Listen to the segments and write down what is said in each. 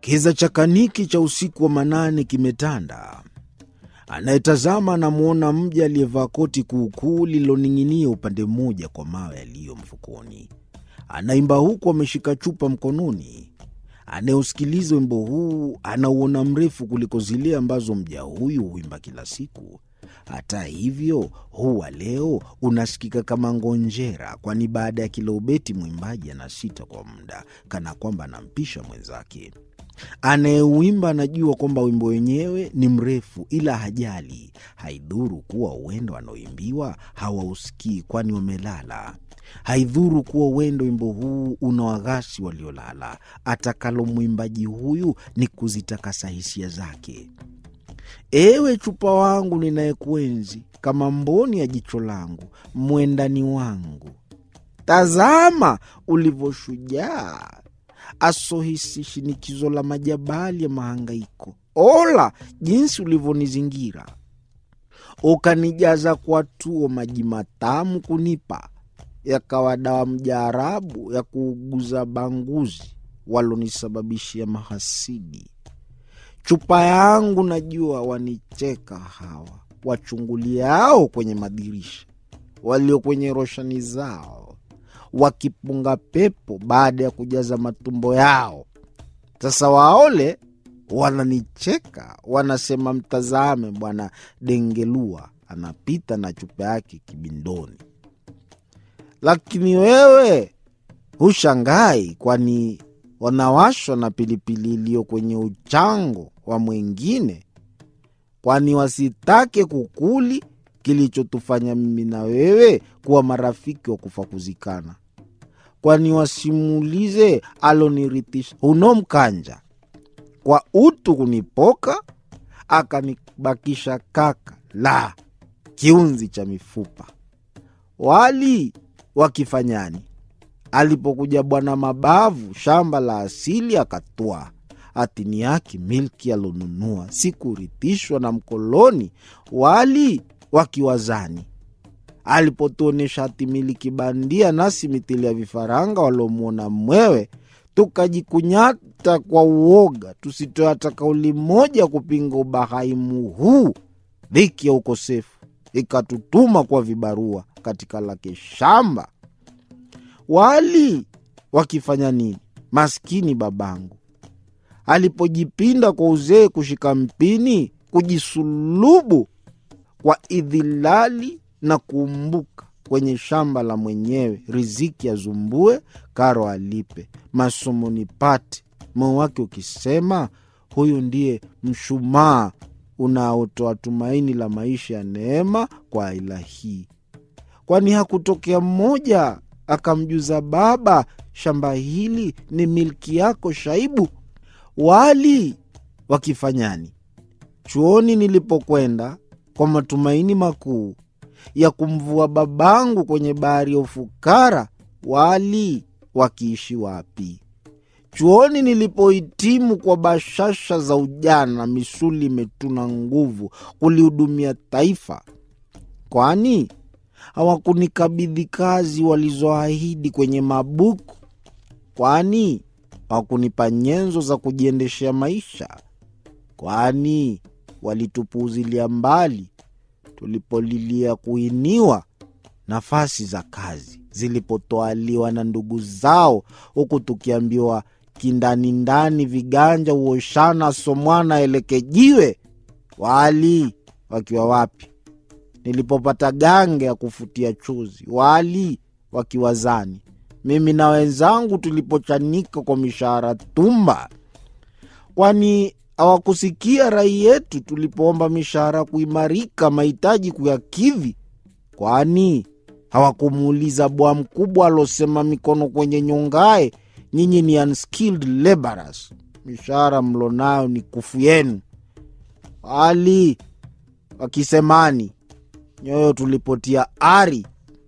Kiza chakaniki cha usiku wa manane kimetanda. Anayetazama anamwona mja aliyevaa koti kuukuu lililoning'inia upande mmoja kwa mawe yaliyo mfukoni. Anaimba huku ameshika chupa mkononi. Anayeusikiliza wimbo huu anauona mrefu kuliko zile ambazo mja huyu huimba kila siku. Hata hivyo, huu wa leo unasikika kama ngonjera, kwani baada ya kila ubeti mwimbaji anasita kwa muda, kana kwamba anampisha mwenzake. Anayeuimba anajua kwamba wimbo wenyewe ni mrefu, ila hajali. Haidhuru kuwa uwendo anaoimbiwa hawausikii, kwani wamelala. Haidhuru kuwa uwendo wimbo huu unawaghasi waliolala. Atakalo mwimbaji huyu ni kuzitakasa hisia zake. Ewe chupa wangu ninayekuenzi kama mboni ya jicho langu, mwendani wangu, tazama ulivyoshujaa asohisi shinikizo la majabali ya mahangaiko. Ola jinsi ulivyonizingira, ukanijaza kwa tuo maji matamu kunipa, yakawa dawa mjaarabu ya kuuguza banguzi walonisababishia mahasidi. Chupa yangu najua wanicheka hawa wachunguliao kwenye madirisha, walio kwenye roshani zao wakipunga pepo baada ya kujaza matumbo yao. Sasa waole wananicheka, wanasema, mtazame bwana Dengelua anapita na chupa yake kibindoni. Lakini wewe hushangai, kwani wanawashwa na pilipili iliyo kwenye uchango wa mwingine, kwani wasitake kukuli kilichotufanya mimi na wewe kuwa marafiki wa kufa kuzikana, kwani wasimulize alonirithisha huno mkanja kwa utu kunipoka, akanibakisha kaka la kiunzi cha mifupa. Wali wakifanyani alipokuja Bwana Mabavu shamba la asili akatwaa hatini yake milki alonunua, si kurithishwa na mkoloni. Wali wakiwazani alipotuonyesha hatimiliki bandia, nasi mithili ya vifaranga waliomwona mwewe, tukajikunyata kwa uoga, tusitoe hata kauli moja kupinga ubahaimu huu. Dhiki ya ukosefu ikatutuma kwa vibarua katika lake shamba. Wali wakifanya nini? Maskini babangu alipojipinda kwa uzee kushika mpini, kujisulubu kwa idhilali na kuumbuka kwenye shamba la mwenyewe, riziki azumbue, karo alipe, masomo nipate, moyo wake ukisema, huyu ndiye mshumaa unaotoa tumaini la maisha ya neema kwa aila hii. Kwani hakutokea mmoja akamjuza baba, shamba hili ni milki yako Shaibu? Wali wakifanyani chuoni nilipokwenda kwa matumaini makuu ya kumvua babangu kwenye bahari ya ufukara, wali wakiishi wapi? Chuoni nilipohitimu kwa bashasha za ujana, misuli imetuna nguvu kulihudumia taifa, kwani hawakunikabidhi kazi walizoahidi kwenye mabuku? Kwani hawakunipa nyenzo za kujiendeshea maisha? Kwani walitupuuzilia mbali tulipolilia kuiniwa nafasi za kazi zilipotoaliwa na ndugu zao, huku tukiambiwa kindani ndani viganja uoshana somwana elekejiwe. Wali wakiwa wapi nilipopata gange ya kufutia chuzi? Wali wakiwazani mimi na wenzangu tulipochanika kwa mishahara tumba? Kwani hawakusikia rai yetu tulipoomba mishahara kuimarika, mahitaji kuyakidhi? Kwani hawakumuuliza bwa mkubwa alosema mikono kwenye nyongae, nyinyi ni unskilled laborers, mishahara mlonayo ni kufu yenu? Wali wakisemani nyoyo tulipotia ari,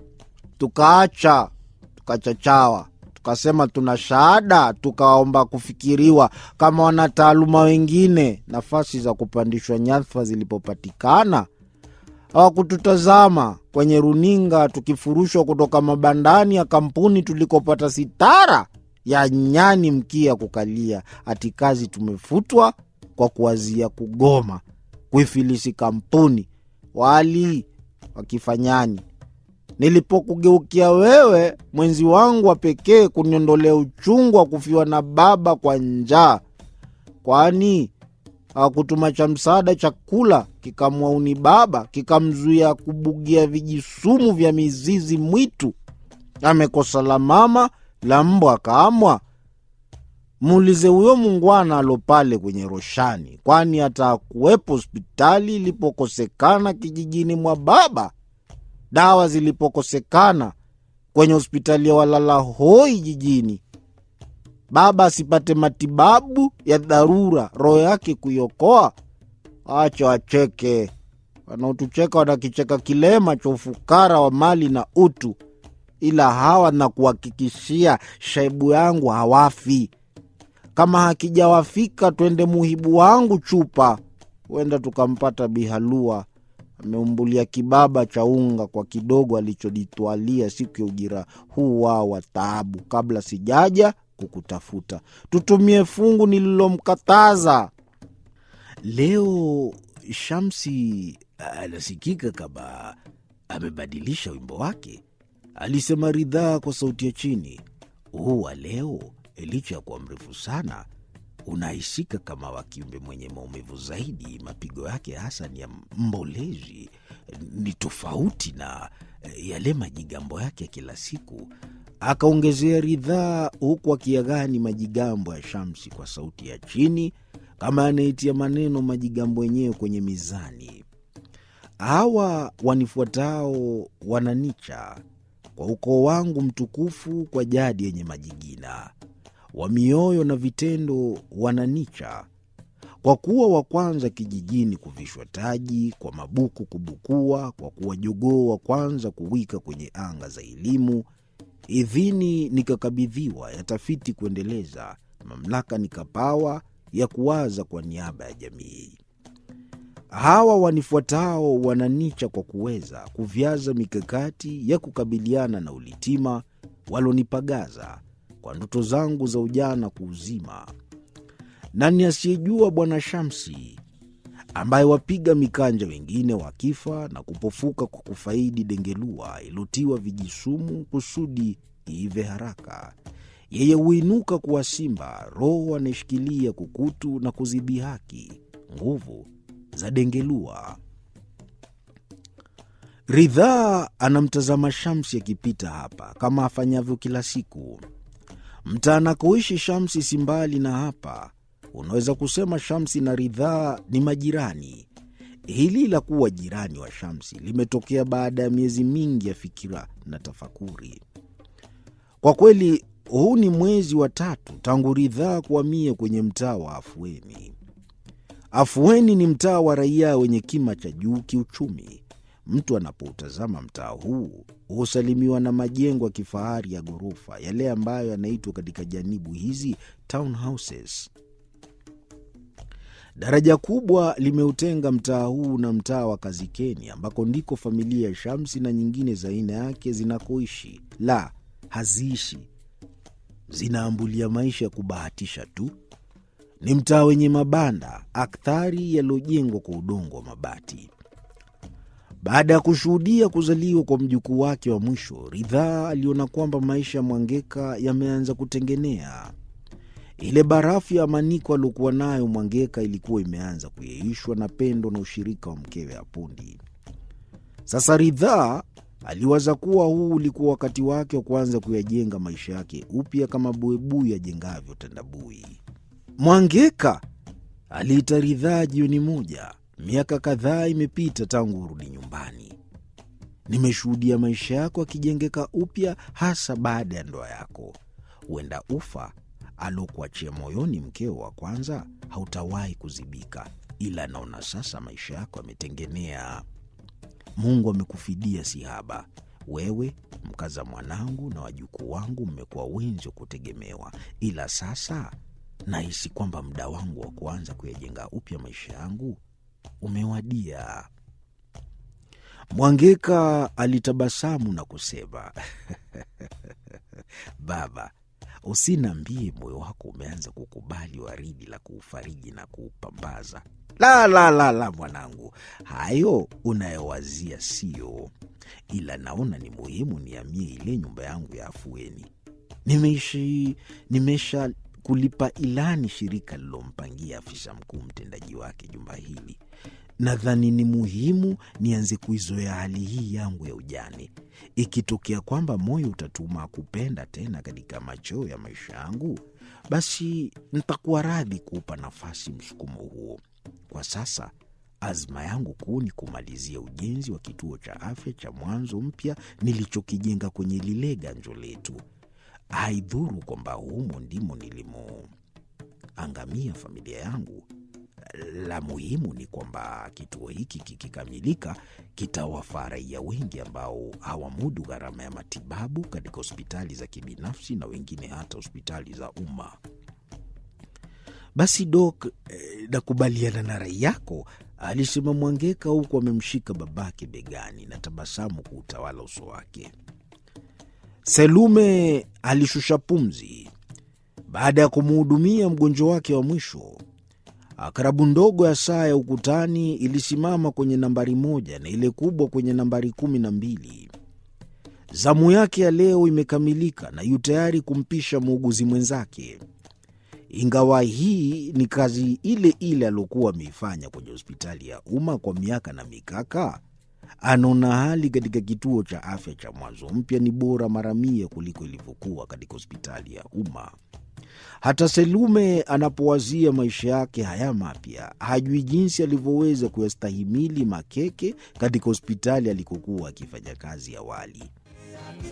tukaacha tukachachawa, tukasema tuna shahada, tukaomba kufikiriwa kama wanataaluma wengine. Nafasi za kupandishwa nyadhifa zilipopatikana, hawakututazama kwenye runinga tukifurushwa kutoka mabandani ya kampuni tulikopata sitara ya nyani mkia kukalia, ati kazi tumefutwa kwa kuwazia kugoma kuifilisi kampuni wali wakifanyani. Nilipokugeukia wewe, mwenzi wangu wa pekee, kuniondolea uchungu wa kufiwa na baba kwa njaa, kwani hakutuma cha msaada chakula kikamwauni baba kikamzuia kubugia vijisumu vya mizizi mwitu. Amekosa la mama la mbwa akaamwa. Muulize huyo mungwana alo pale kwenye roshani, kwani hata kuwepo hospitali ilipokosekana kijijini mwa baba, dawa zilipokosekana kwenye hospitali ya walala hoi jijini, baba asipate matibabu ya dharura, roho yake kuiokoa. Acha wacheke, wanaotucheka wanakicheka kilema cha ufukara wa mali na utu, ila hawa na kuhakikishia shaibu yangu hawafi. Kama hakijawafika twende muhibu wangu chupa, huenda tukampata Bihalua ameumbulia kibaba cha unga kwa kidogo alichoditwalia siku ya ujira huu wao wa taabu, kabla sijaja kukutafuta. Tutumie fungu nililomkataza. Leo Shamsi anasikika kama amebadilisha wimbo wake, alisema Ridhaa kwa sauti ya chini. Huu wa leo, licha ya kuwa mrefu sana, unahisika kama wa kiumbe mwenye maumivu zaidi. Mapigo yake hasa ni ya mbolezi, ni tofauti na yale majigambo yake ya kila siku, akaongezea Ridhaa, huku akiagani majigambo ya Shamsi kwa sauti ya chini kama anaitia maneno majigambo yenyewe kwenye mizani. Hawa wanifuatao wananicha kwa ukoo wangu mtukufu, kwa jadi yenye majigina, wa mioyo na vitendo wananicha, kwa kuwa wa kwanza kijijini kuvishwa taji, kwa mabuku kubukua, kwa kuwa jogoo wa kwanza kuwika kwenye anga za elimu. Idhini nikakabidhiwa ya tafiti kuendeleza, mamlaka nikapawa ya kuwaza kwa niaba ya jamii. Hawa wanifuatao wananicha kwa kuweza kuvyaza mikakati ya kukabiliana na ulitima walonipagaza kwa ndoto zangu za ujana kuuzima. Nani asiyejua Bwana Shamsi ambaye wapiga mikanja wengine wakifa na kupofuka kwa kufaidi dengelua ilotiwa vijisumu kusudi iive haraka yeye huinuka kuwa simba, roho anayeshikilia kukutu na kuzidhihaki nguvu za dengelua. Ridhaa anamtazama Shamsi akipita hapa kama afanyavyo kila siku. Mtaa anakoishi Shamsi si mbali na hapa. Unaweza kusema Shamsi na Ridhaa ni majirani. Hili la kuwa jirani wa Shamsi limetokea baada ya miezi mingi ya fikira na tafakuri. Kwa kweli huu ni mwezi wa tatu tangu Ridhaa kuhamia kwenye mtaa wa Afueni. Afueni ni mtaa wa raia wenye kima cha juu kiuchumi. Mtu anapoutazama mtaa huu husalimiwa na majengo ya kifahari ya ghorofa, yale ambayo yanaitwa katika janibu hizi townhouses. Daraja kubwa limeutenga mtaa huu na mtaa wa Kazikeni, ambako ndiko familia ya Shamsi na nyingine za aina yake zinakoishi. La, haziishi zinaambulia maisha ya kubahatisha tu. Ni mtaa wenye mabanda akthari yaliyojengwa kwa udongo wa mabati. Baada ya kushuhudia kuzaliwa kwa mjukuu wake wa mwisho, Ridhaa aliona kwamba maisha ya Mwangeka yameanza kutengenea. Ile barafu ya amaniko aliokuwa nayo Mwangeka ilikuwa imeanza kuyeyushwa na pendo na ushirika wa mkewe Apundi. Sasa Ridhaa aliwaza kuwa huu ulikuwa wakati wake wa kuanza kuyajenga maisha yake upya kama buibui ajengavyo tandabui. Mwangeka aliita Ridhaa jioni moja. Miaka kadhaa imepita tangu urudi nyumbani. Nimeshuhudia maisha yako akijengeka upya, hasa baada ya ndoa yako. Huenda ufa aliokuachia moyoni mkeo wa kwanza hautawahi kuzibika, ila naona sasa maisha yako yametengenea. Mungu amekufidia sihaba. Wewe, mkaza mwanangu na wajukuu wangu mmekuwa wenzi wa kutegemewa, ila sasa nahisi kwamba muda wangu wa kuanza kuyajenga upya maisha yangu umewadia. Mwangeka alitabasamu na kusema baba, Usiniambie moyo wako umeanza kukubali waridi la kuufariji na kuupambaza. La, la, la, la, mwanangu, hayo unayowazia sio, ila naona ni muhimu niamie ile nyumba yangu ya afueni. Nimeishi, nimesha kulipa ilani shirika lilompangia afisa mkuu mtendaji wake jumba hili. Nadhani ni muhimu nianze kuizoea hali hii yangu ya ujane. Ikitokea kwamba moyo utatuma kupenda tena katika machoo ya maisha yangu, basi nitakuwa radhi kuupa nafasi msukumo huo. Kwa sasa azma yangu kuu ni kumalizia ujenzi wa kituo cha afya cha mwanzo mpya nilichokijenga kwenye lile ganjo letu. Haidhuru kwamba humo ndimo nilimoangamia familia yangu. La muhimu ni kwamba kituo hiki kikikamilika, kitawafaa raia wengi ambao hawamudu gharama ya matibabu katika hospitali za kibinafsi na wengine hata hospitali za umma. Basi Dok, eh, nakubaliana na rai yako, alisema Mwangeka huku amemshika babake begani na tabasamu kuutawala uso wake. Selume alishusha pumzi baada ya kumuhudumia mgonjwa wake wa mwisho. Akarabu ndogo ya saa ya ukutani ilisimama kwenye nambari moja na ile kubwa kwenye nambari kumi na mbili. Zamu yake ya leo imekamilika na yu tayari kumpisha muuguzi mwenzake. Ingawa hii ni kazi ile ile aliokuwa ameifanya kwenye hospitali ya umma kwa miaka na mikaka, anaona hali katika kituo cha afya cha mwanzo mpya ni bora mara mia kuliko ilivyokuwa katika hospitali ya umma. Hata Selume anapowazia maisha yake haya mapya, hajui jinsi alivyoweza kuyastahimili makeke katika hospitali alikokuwa akifanya kazi awali.